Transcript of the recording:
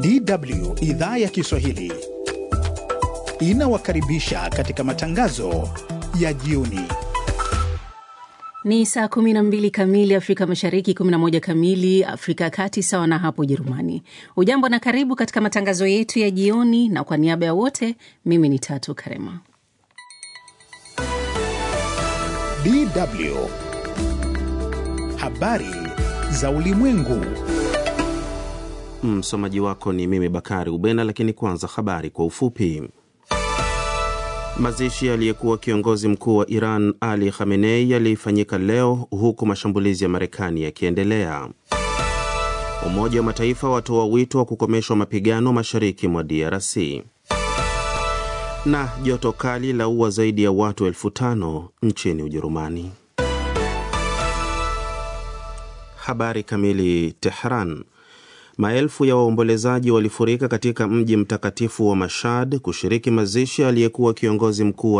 DW idhaa ya Kiswahili inawakaribisha katika matangazo ya jioni. Ni saa 12 kamili Afrika Mashariki, 11 kamili Afrika ya Kati, sawa na hapo Ujerumani. Ujambo na karibu katika matangazo yetu ya jioni, na kwa niaba ya wote, mimi ni Tatu Karema. DW habari za ulimwengu. Msomaji wako ni mimi Bakari Ubena, lakini kwanza habari kwa ufupi. Mazishi aliyekuwa kiongozi mkuu wa Iran Ali Khamenei yalifanyika leo huku mashambulizi ya Marekani yakiendelea. Umoja wa Mataifa watoa wito wa kukomeshwa mapigano mashariki mwa DRC. Na joto kali la ua zaidi ya watu elfu tano nchini Ujerumani. Habari kamili. Tehran. Maelfu ya waombolezaji walifurika katika mji mtakatifu wa Mashhad kushiriki mazishi aliyekuwa kiongozi mkuu